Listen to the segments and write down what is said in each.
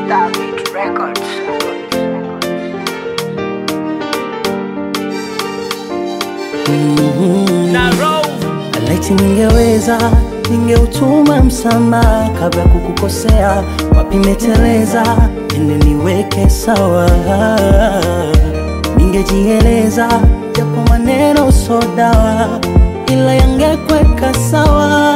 David Records. Laiti ningeweza ningeutuma msamaha kabla kukukosea, wapi meteleza, ende niweke sawa. Ningejieleza japo maneno so dawa, ila yangekweka sawa.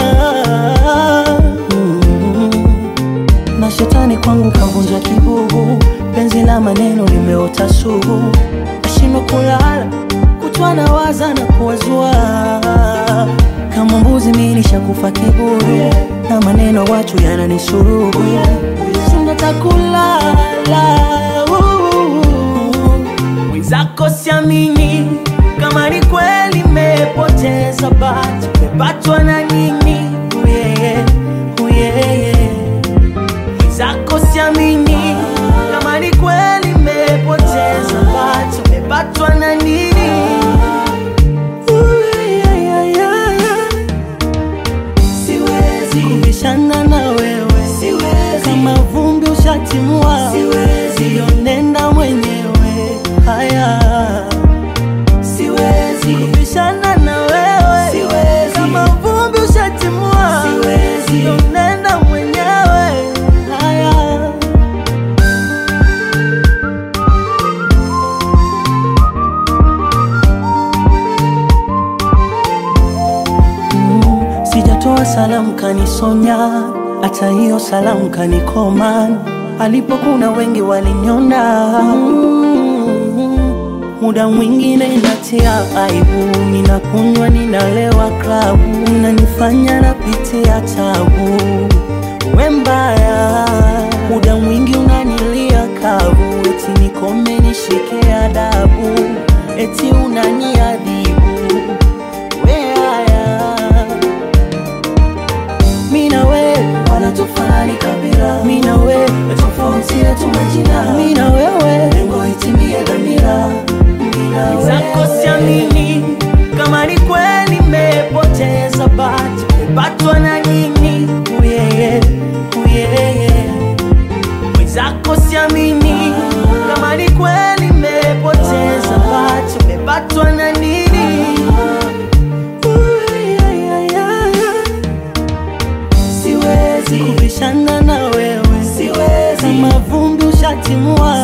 Mm. Na shetani kwangu kavunja kibubu, penzi la maneno limeota sugu, nashindwa kulala kutwa na waza na kuwazua kama mbuzi mimi nishakufa kiburi na maneno watu yananisurubu sina takulala mwenzako siamini kama ni kweli mepoteza bati mepatwa na nini uyeye uyeye mwenzako siamini kama ni kweli mepoteza bati mepatwa na nini siwezi kubishana na wewe siwezi kama vumbi ushatimua siwezi nenda mwenyewe haya siwezi kubishana na wewe siwezi kama vumbi ushatimua siwezi nenda mwenyewe haya Sijatoa salamu kanisonya, hata hiyo salamu kanikoma. Alipokuna wengi waliniona mm, muda mwingine inatia aibu, ninakunywa ninalewa klabu, unanifanya napitia tabu. We mbaya, muda mwingi unanilia kavu, eti nikome nishike adabu, eti unaniadhibu we haya mina we wala tofali kabila mina we tofauti yetu majina mina wewe lengo itimie dhamira mina we zako siamini kama ni kweli mepoteza bati mepatwa na nini uyeye uyeye mwenzako siamini kama ni kweli mepoteza bati mepatwa na nini siwezi kubishana na wewe siwezi kama vumbi ushatimua